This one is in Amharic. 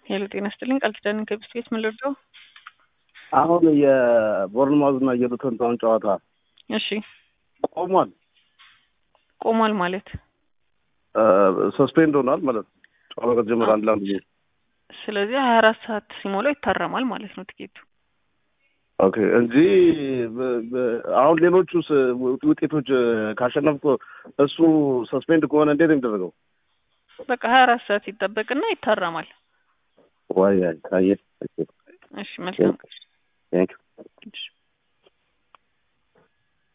ሄሎ ጤና ይስጥልኝ ቃል ኪዳን ከቢስት ቤት ምን ልርዳው? አሁን የቦርንማውዝ እና የሉተንታውን ጨዋታ እሺ ቆሟል። ቆሟል ማለት ሰስፔንድ ሆኗል ማለት ነው። ጨዋታ ከተጀመረ አንድ ለአንድ ጊዜ ስለዚህ ሀያ አራት ሰዓት ሲሞላው ይታረማል ማለት ነው ትኬቱ። ኦኬ እንጂ በ- በ- አሁን ሌሎቹ ውጤቶች ካሸነፍኩ እሱ ሰስፔንድ ከሆነ እንዴት ነው የሚደረገው? በቃ ሀያ አራት ሰዓት ይጠበቅና ይታረማል። ዋይ አይ እሺ መልካም